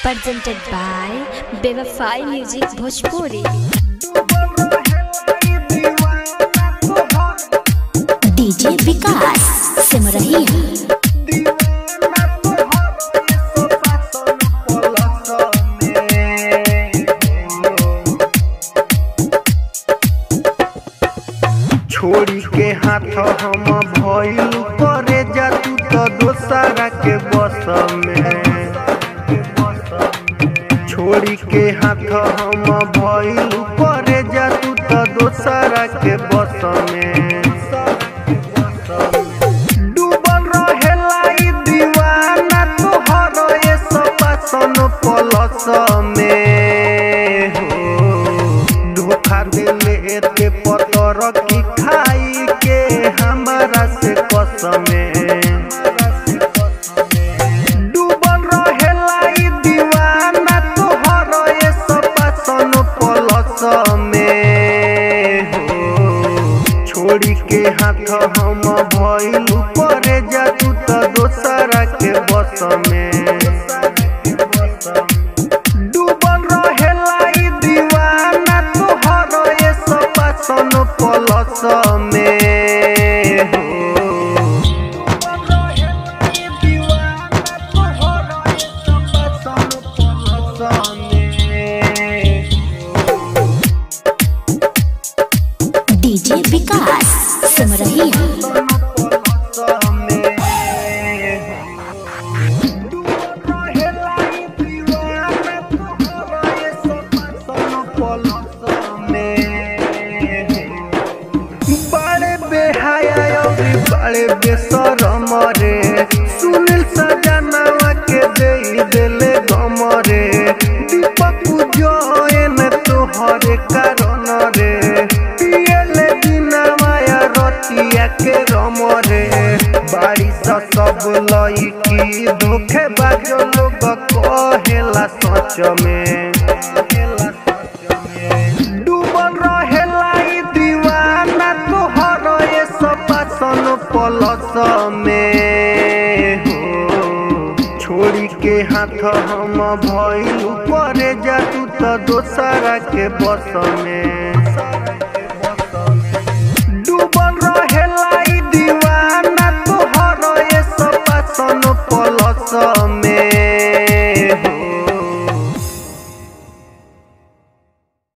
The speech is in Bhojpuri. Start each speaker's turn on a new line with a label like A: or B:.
A: presented by Bevafai Music Bhojpuri.
B: DJ Vikas सिमरही
C: छोड़ी के हाथ हम भइल करे जा तू तो दोसरा के बस में छोड़ी के हाथ हम भइल करे जा तू तो दोसरा के बस में डूबल रहेला ई दीवाना तोहर ये सपासन पलस में हो धोखा देले एते पतर की खाई के हमारा से कसमे डूबल रहेला ई दीवाना तोहर ये सपासन पलस में हो छोड़ी के हाथ हम भइल करे जा तू तो दोसरा के बस में डूबल रहेला ई दीवाना तोहर ये सपासन पलस में हो
B: डीजे विकास सिमरही
C: बड़े बेहाया अभी बड़े बेसरम रे सुनील सजनावा के दे देले गम रे दीपक जयन तोहरे कारण रे पियले बिना माया रतिया के रम रे बारिश सब लईकी धोखे बाजो लोग कहेला सच में डूबल रहेला ई दीवाना तोहर ये सपासन पलस में हो छोड़ी के हाथ हम भइल करे जा तू तो दोसरा के बस में